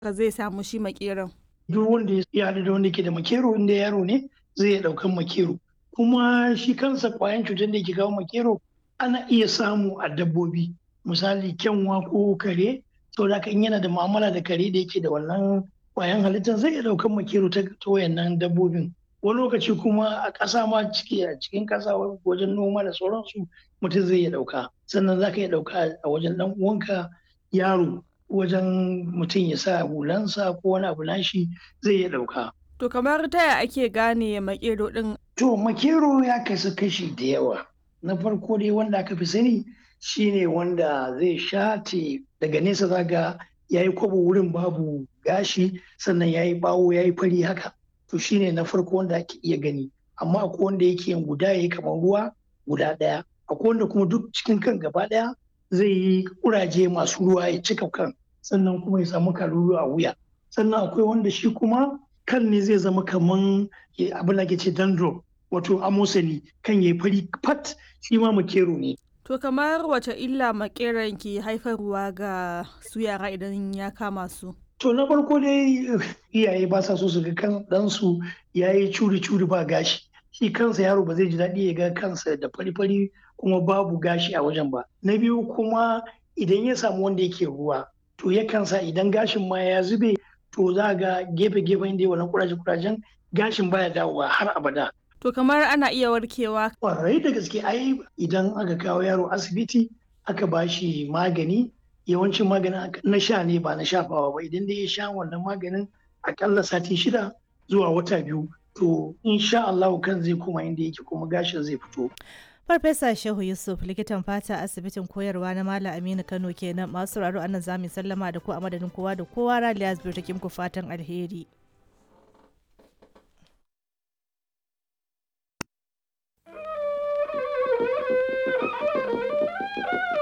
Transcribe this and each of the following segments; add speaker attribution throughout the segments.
Speaker 1: zai samu shi makeron.
Speaker 2: duk wanda ya haɗu da wanda ke da makero inda yaro ne zai iya ɗaukan makero kuma shi kansa ƙwayan cutar da ke kawo makero ana iya samu a dabbobi misali kyanwa ko kare saboda haka in yana da mu'amala da kare da yake da wannan ƙwayan halittar zai iya ɗaukan makero ta wayannan dabbobin wani lokaci kuma a ƙasa ma ciki a cikin ƙasa wajen noma da sauransu mutum zai iya ɗauka sannan za ka iya ɗauka a wajen ɗan uwanka yaro wajen mutum ya sa hulansa ko wani abu nashi zai iya ɗauka.
Speaker 1: To kamar taya ake gane makero ɗin?
Speaker 2: To makero ya kasu kashi da yawa. Na farko dai wanda aka fi sani shine wanda zai shate daga nesa zaga ya yi kwabo wurin babu gashi sannan ya yi bawo ya yi fari haka. To shine na farko wanda ake iya gani. Amma akwai wanda yake yin guda ya yi kamar ruwa guda ɗaya. Akwai wanda kuma duk cikin kan gaba ɗaya zai yi kuraje masu ruwa ya cika kan sannan kuma ya samu kalulu a wuya sannan akwai wanda shi kuma kan ne zai zama kaman abin da ke ce dandro wato amosani kan ya fari fat shi ma makero ne
Speaker 1: To kamar wace illa makeran ke haifarwa ga su yara idan ya kama su?
Speaker 2: To na farko dai iyaye ba sa so su ga kan ɗansu ya yi curi-curi ba gashi. Shi kansa yaro ba zai ji daɗi ya ga kansa da fari-fari kuma babu gashi a wajen ba. Na biyu kuma idan ya samu wanda yake ruwa to yakan sa idan gashin ma ya zube to za ga gefe-gefen da wannan kuraje-kurajen gashin baya dawowa har abada.
Speaker 1: To kamar ana iya warkewa.
Speaker 2: Kwarai da gaske ai idan aka kawo yaro asibiti aka ba shi magani yawancin maganin na sha ne ba na shafawa ba idan dai ya sha wannan maganin akalla sati shida zuwa wata biyu to insha Allah kan zai koma inda yake kuma gashin zai fito.
Speaker 3: Farfesa Shehu Yusuf likitan fata asibitin koyarwa na Malam Aminu Kano kenan masu sauraro anan zamu sallama da ku a madadin kowa da kowa Raliya Zubir take muku fatan alheri.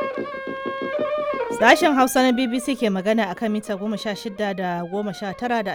Speaker 3: Sashen Hausa na BBC ke magana akan mita goma sha shida da goma sha tara da